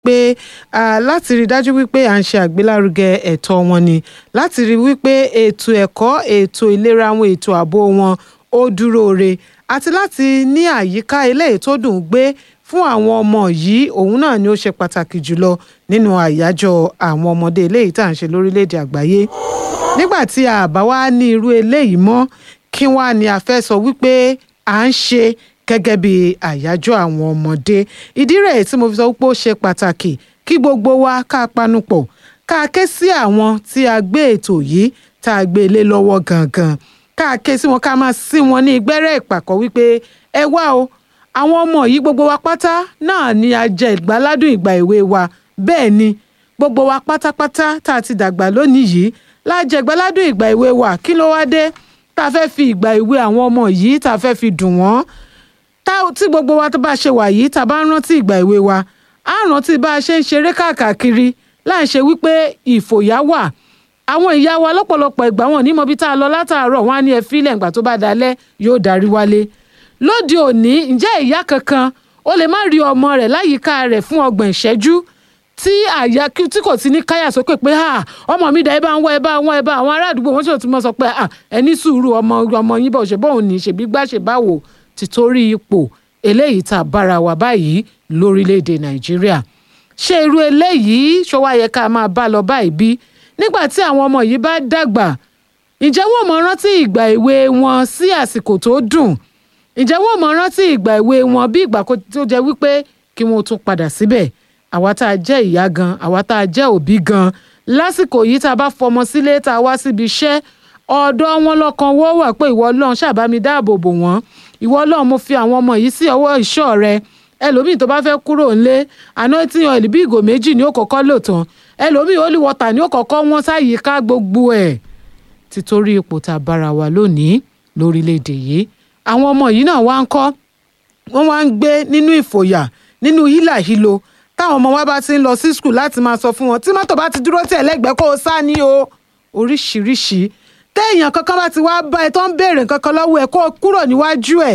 pé ah, láti rí i dájú wípé à ń ṣe àgbélárugẹ ẹ̀tọ́ wọn ni láti rí i wípé ètò ẹ̀kọ́ ètò ìlera wọn ètò ààbò wọn ó dúró re àti láti ní àyíká eléyìí tó dùn ún gbé fún àwọn ọmọ yìí òun náà ni ó ṣe pàtàkì jùlọ nínú àyájọ́ àwọn ọmọdé eléyìí tá à ń ṣe lórílẹ̀‐èdè àgbáyé nígbà tí a bá wá ní irú eléyìí mọ́ kí wá ni a fẹ́ sọ wípé à ń ṣe gẹ́gẹ́ bí àyájọ́ àwọn ọmọdé ìdí rẹ̀ tí mo fi sọ wípé ó ṣe pàtàkì kí gbogbo wa ká panupọ̀ ká ké sí àwọn tí a gbé ètò yìí tá a gbé lé lọ́wọ́ gangan ká ké sí wọn ká máa sí wọn ní ìgbẹ́rẹ́ ìpàkọ́ wípé ẹ wá o àwọn ọmọ yìí gbogbo wa pátá náà ni a jẹ ìgbáládùn ìgbà èwe wa bẹ́ẹ̀ ni gbogbo wa pátápátá tá a ti dàgbà lónìí yìí la jẹ ìgbáládùn ìgbà èwe wa kí ló wá dé tá a fẹ́ fi ìgbà èwe àwọn ọmọ yìí tá a fẹ́ fi dùn wọ́n tá tí gbogbo wa tó bá ṣe wà yìí tá a bá ń rántí ìgbà èwe wa á rántí bá a ṣe ń ṣeré káàkiri láì ṣe wípé ìfòyà wà àwọn ìyá wa lọ́pọ̀lọpọ̀ ìgbà wọn ní mọbi tá a lọ látàárọ̀ wọn á ní ẹ fílẹ̀ ìgbà tó bá dalẹ̀ yóò darí wálé lóde òní ǹjẹ́ ìyá kankan ó lè má rí ọmọ rẹ̀ láyìíká rẹ̀ fún ọgbọ̀n ìṣẹ́jú tí àyà tí kò ti ní káyà sókè pé ha ọmọ mi dà ẹ bá ń wá ẹ bá ń wá ẹ bá àwọn ará àdúgbò wọn sì ti mọ sọ pé ẹ ní sùúrù ọmọ ọmọ yín bọ̀ ṣe bóun ní ṣèbí gbá ṣe báwo títorí ipò eléyìí tá a bára wa báyìí lórílẹ̀‐èdè nàìjíríà ṣé irú eléyìí ṣó wá yẹ ká máa bá lọ báyìí bí nígbà tí àwọn ọmọ yìí bá dàgbà ǹjẹ́ wọ́n mọ rántí ìgbà èwe wọn sí àsìkò tó dùn ǹjẹ́ wọ́n mọ rántí ìgbà èwe wọn bí ìgbà tó jẹ́ wípé kí wọ́n tún padà síbẹ̀ àwa tá a jẹ́ ìyá gan àwa tá a jẹ́ òbí gan lásìkò yìí tá a bá fọmọ sílé tá a wá síbi iṣẹ́ ọ̀dọ̀ wọn lọ́kàn wọ́ wà pé ìwọ ọlọ́run ṣàbá mi dáàbò bò wọ́n ìwọ ọlọ́run mo fi àwọn ọmọ yìí sí ọwọ́ ìṣọ́ rẹ ẹlòmíì tó bá fẹ́ kúrò ńlé anointing oil bí ìgò méjì ni ó kọ́kọ́ lò tán ẹlòmíì holy water ni ó kọ́kọ́ wọ́n sáyìíká gbogbo ẹ̀ títorí ipò tá a bára wa lónìí lórílẹ̀‐èdè yìí àwọn ọmọ yìí náà wá ń kọ́ wọ́n wá ń gbé nínú ìfòyà nínú hílàhílo táwọn ọmọ wa bá ti ń lọ sí skul láti máa sọ fún wọn tí mọ́tò bá ti dúró tẹ̀ lẹ́gbẹ̀ẹ́ kó o sá ní o oríṣiríṣi téèyàn kankan bá ti wá bá ẹ tó ń béèrè kankan lọ́wọ́ ẹ kó o kúrò níwájú ẹ̀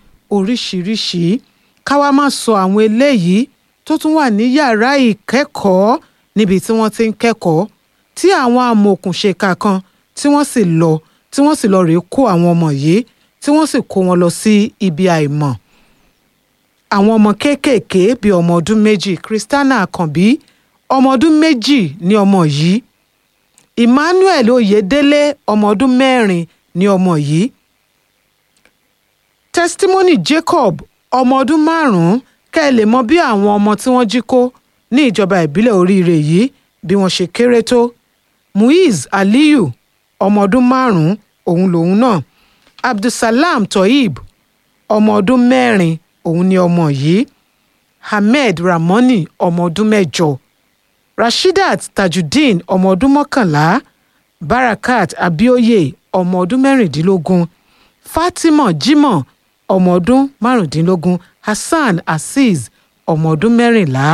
oríṣiríṣi káwa má sọ àwọn eléyìí tó tún wà ní yàrá ìkẹ́kọ̀ọ́ níbi tí wọ́n ti ń kẹ́kọ̀ọ́ tí àwọn amòòkùnṣèkà kan tí wọ́n sì lọ tí wọ́n sì lọ rèé kó àwọn ọmọ yìí tí wọ́n sì kó wọn lọ sí ibi àìmọ̀ àwọn ọmọ kéékèèké bíi ọmọ ọdún méjì Christiana Àkànbí ọmọ ọdún méjì ní ọmọ yìí Emmanuel Oyèdélé ọmọ ọdún mẹ́rin ní ọmọ yìí Testimony Jacob ọmọ ọdún márùn-ún kẹ́ ẹ lè mọ bí àwọn ọmọ tí wọ́n jí kó ní ìjọba ìbílẹ̀ oríire yìí bí wọ́n ṣe kéré tó Muiz Aliyu ọmọ ọdún márùn-ún òun lòun náà Abdulsalam Toyib ọmọ ọdún mẹ́rin òun ni ọmọ yìí Ahmed Ramoni ọmọ ọdún mẹ́jọ Rashidat Tajudeen ọmọ ọdún mọ́kànlá Barakat Abioye ọmọ ọdún mẹ́rìndínlógún Fatima Jimoh ọmọ ọdún márùndínlógún Hassan Azeez ọmọ ọdún mẹ́rìnlá.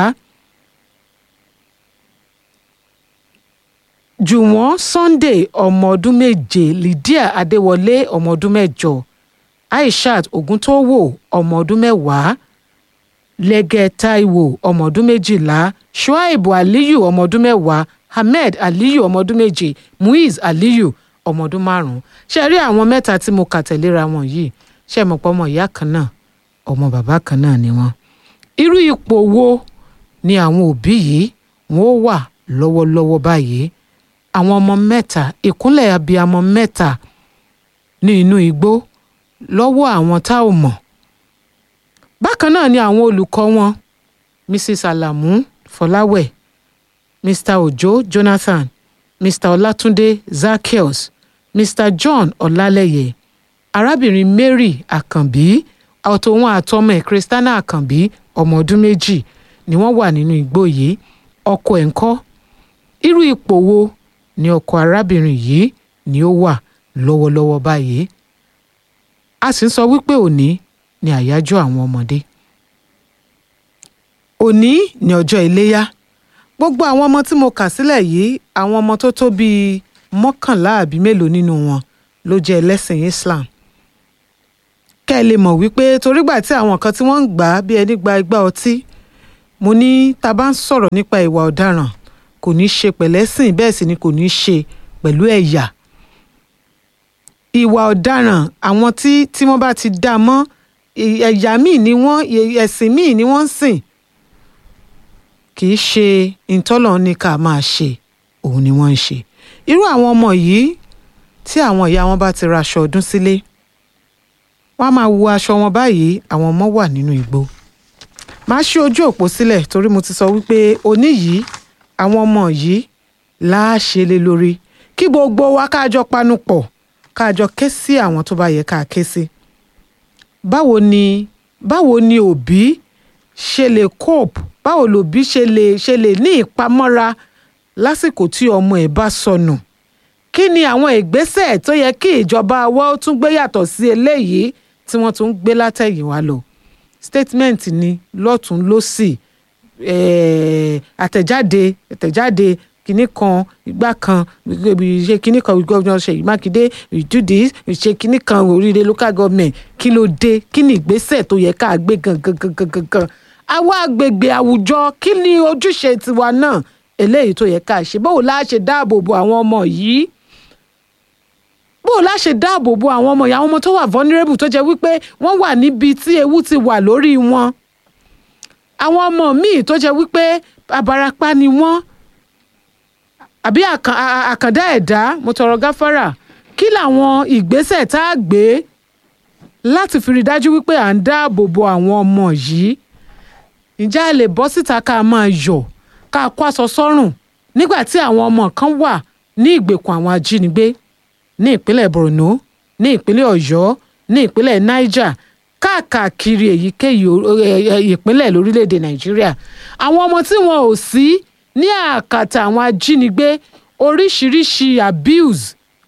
Jùwọ́n Sunday ọmọ ọdún méje Lydia Adéwọlé ọmọ ọdún mẹ́jọ Aishat Oguntowo ọmọ ọdún mẹ́wàá Lẹ́gẹ̀ Taiwo ọmọ ọdún méjìlá Shuaibu Aliyu ọmọ ọdún mẹ́wàá Ahmed Aliyu ọmọ ọdún méje Muiz Aliyu ọmọ ọdún márùn-ún ṣe rí àwọn mẹ́ta tí mo kà tẹ̀léra wọn yìí ṣe mọ̀ pé ọmọ ìyá kan náà ọmọ bàbá kan náà ni wọ́n. irú ipò wo ni àwọn òbí yìí wọ́n ó wà lọ́wọ́lọ́wọ́ báyìí àwọn ọmọ mẹ́ta ìkúnlẹ̀ abiyamọ mẹ́ta ní inú igbó lọ́wọ́ àwọn tá ò mọ̀. bákan náà ni àwọn olùkọ́ wọn Mrs. Alamu Fọláwẹ̀ Mr. Ojo Jonathan Mr. Ọlátúndé Zaccheaus Mr. John Ọlálẹ́yẹ arábìnrin Mary Àkànbí àtòun àtọmọ ẹ̀ Christiana Àkànbí ọmọ ọdún méjì ni wọ́n wà nínú igbó yìí ọkọ ẹ̀ ń kọ́ irú ipò wo ni ọkọ arábìnrin yìí ni ó wà lọ́wọ́lọ́wọ́ báyìí a sì ń sọ wípé òní ni àyájọ́ àwọn ọmọdé òní ni ọjọ́ iléyá gbogbo àwọn ọmọ tí mo kà sílẹ̀ yìí àwọn ọmọ tó tó bíi mọ́kànlá àbí mélòó nínú wọn ló jẹ́ ẹlẹ́sìn Islam kẹ́ ẹ lè mọ̀ wípé torígbà tí àwọn kan tí wọ́n ń gbà á bí ẹni gba igbá ọtí mo ní tá a bá ń sọ̀rọ̀ nípa ìwà ọ̀daràn kò ní í ṣe pẹ̀lẹ́sìn bẹ́ẹ̀ sì ni kò ní í ṣe pẹ̀lú ẹ̀yà ìwà ọ̀daràn àwọn tí tí wọ́n bá ti dá a mọ́ ẹ̀- ẹ̀yà míì ni wọ́n ẹ̀- ẹ̀sìn míì ni wọ́n ń sìn kì í ṣe ìtọ́lọ̀ ní ká máa ṣe òun ni wọ́n ń ṣe irú àwọn ọmọ yìí tí àwọn ìyá wọn bá ti ra aṣọ ọdún sílé wọ́n á máa wo aṣọ wọn báyìí àwọn ọmọ wà nínú igbó máa ṣí ojú òpó sílẹ̀ torí mo ti sọ wípé òní yìí àwọn ọmọ yìí láàṣẹ lé lórí kí gbogbo wa káàjọ panu pọ̀ káàjọ ké sí àwọn tó bá yẹ ká ké sí báwo ni báwo ni òbí ṣe lè cope báwo lòbí ṣe lè ṣe lè ní ìpamọ́ra lásìkò tí ọmọ ẹ̀ bá sọnù kí ni àwọn ìgbésẹ̀ tó yẹ kí ìjọba wa ó tún gbé yàtọ̀ sí eléyìí tí wọ́n tún ń gbé látẹ̀yìnwá lọ statement ni lọ́tún lọ́sì eh, àtẹ̀jáde àtẹ̀jáde kinní kan ìgbà kan ṣe kinní kan gómìnà Ṣèyí Mákindé we do this we ṣe kinní kan oríire local government kí ló dé kí ni ìgbésẹ̀ tó yẹ ká gbé gangan gangan gangan àwa agbègbè àwùjọ kí ni ojúṣe tiwa náà eléyìí tó yẹ ká ṣe báwo la ṣe dáàbò bo àwọn ọmọ yìí báwo la ṣe dáàbò bo àwọn ọmọ yìí àwọn ọmọ tó wà vulnerable tó jẹ́ wípé wọ́n wà níbi tí ewu ti wà lórí wọn àwọn ọmọ míì tó jẹ́ wípé abarapá ni wọ́n àbí àkàn- à- à- àkàndá ẹ̀dá mo tọrọ gáfárà kí làwọn ìgbésẹ̀ tá a gbé láti fi rí dájú wípé à ń dáàbò bo àwọn ọmọ yìí ǹjẹ́ a lè bọ́ síta ká máa yọ̀ ká kó aṣọ sọ́rùn nígbà tí àwọn ọmọ kan wà ní ìgbèkùn àwọn ajínigbé ní ìpínlẹ̀ Borno ní ìpínlẹ̀ Ọ̀yọ́ ní ìpínlẹ̀ Niger káàkiri èyíkéyìí o- ẹ- ẹ- ìpínlẹ̀ lórílẹ̀‐èdè Nàìjíríà àwọn ọmọ tí wọn ò sí ní àkàtà àwọn ajínigbé oríṣiríṣi abuse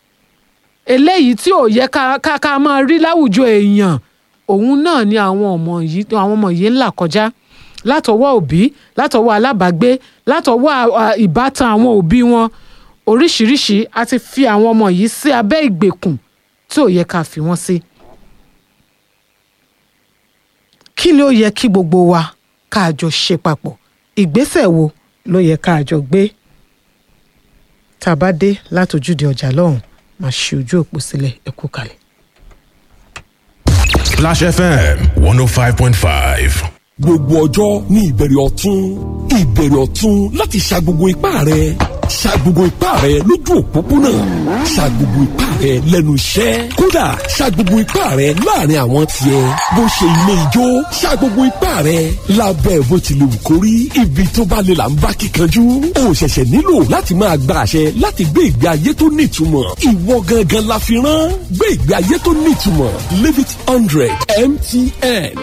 eléyìí tí ò yẹ ká ká ká máa rí láwùjọ èèyàn òun náà ni àwọn ọmọ yìí àwọn ọmọ yìí ń là kọjá látọwọ́ òbí látọwọ́ alábàágbé látọwọ́ à- à- ìbátan àwọn òbí wọn oríṣiríṣi a ti fi àwọn ọmọ yìí sí abẹ́ ìgbèkùn tí ò yẹ ká fi wọ́n sí. kí ni ó yẹ kí gbogbo wa ká jọ ṣe papọ̀ ìgbésẹ̀ wo ló yẹ ká jọ gbé tá a bá dé látòjúde ọjà lọ́hùn máa ṣe ojú òpó sílẹ̀ ẹ kú kalẹ̀. Splash FM 105.5. gbogbo ọjọ́ ní ìbẹ̀rẹ̀ ọ̀tún ìbẹ̀rẹ̀ ọ̀tún láti ṣa gbogbo ipá rẹ̀ ṣa gbogbo ipá rẹ̀ lójú òpópónà ṣa gbogbo ipá rẹ̀ lẹ́nu iṣẹ́ kódà ṣa gbogbo ipá rẹ̀ láàrin àwọn tiẹ̀ bó ṣe ilé ijó ṣa gbogbo ipá rẹ̀ lábẹ́ bó ti lè wù kó rí ibi tó bá lè là ń bá kíkanjú o ṣẹ̀ṣẹ̀ nílò láti máa gba àṣẹ láti gbé ìgbé ayé tó nítumọ̀ ìwọ gangan la fi rán gbé ìgbé ayé tó nítumọ̀ live it hundred mtn.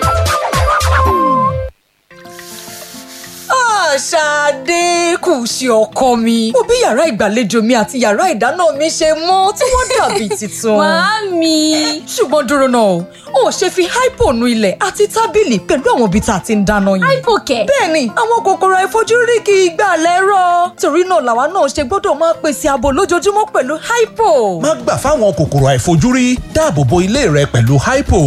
Ṣadé kù sí ọkọ mi. Mo bí yàrá ìgbàlejò mi àti yàrá ìdáná mi ṣe mọ́ tí wọ́n dàbí tuntun. Màámi. Ṣùgbọ́n dúró náà, o ò ṣe fi hypo nu ilẹ̀ àti tábìlì pẹ̀lú àwọn ibi tá a ti ń dáná yìí. Hypokẹ̀. Bẹ́ẹ̀ni, àwọn kòkòrò àìfojúrí kì í gbà lẹ́rọ̀. Torí náà làwa náà ṣe gbọ́dọ̀ máa pèsè ààbò lójoojúmọ́ pẹ̀lú hypo. má gbà fáwọn kòkòrò àìfojúrí dáàbò bo ilé rẹ pẹ̀lú hypo.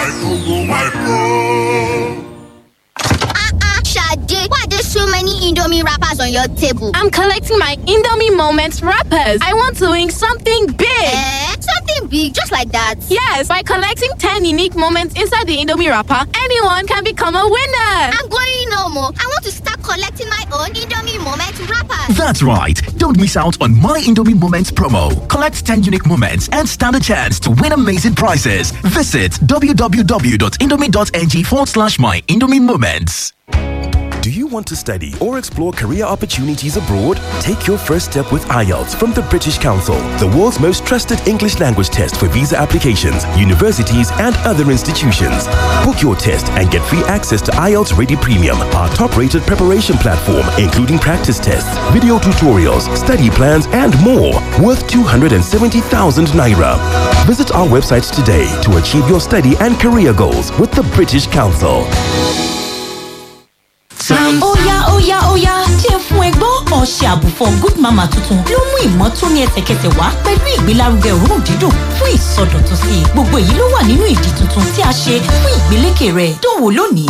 Ah, Sade, why there's so many Indomie wrappers on your table? I'm collecting my Indomie Moments wrappers. I want to win something big. Eh? Something big, just like that. Yes, by collecting 10 unique moments inside the Indomie wrapper, anyone can become a winner. I'm going no more. I want to start collecting my own Indomie moment wrappers. That's right. Don't miss out on My Indomie Moments promo. Collect 10 unique moments and stand a chance to win amazing prizes. Visit www.indomie.ng forward slash My Indomie Moments. Do you want to study or explore career opportunities abroad? Take your first step with IELTS from the British Council, the world's most trusted English language test for visa applications, universities, and other institutions. Book your test and get free access to IELTS Ready Premium, our top rated preparation platform, including practice tests, video tutorials, study plans, and more, worth 270,000 naira. Visit our website today to achieve your study and career goals with the British Council. Óyá óyá óyá jẹ́ fún ẹgbọ́n ọṣẹ àbùfọ̀ Good Mama tuntun ló mú ìmọ́tóní ẹsẹ̀kẹsẹ̀ wá pẹ̀lú ìgbélárugẹ òórùn dídùn fún ìsọdọ̀tun sí i. Gbogbo èyí ló wà nínú ìdí tuntun tí a ṣe fún ìgbélékè rẹ̀ dánwò lónìí.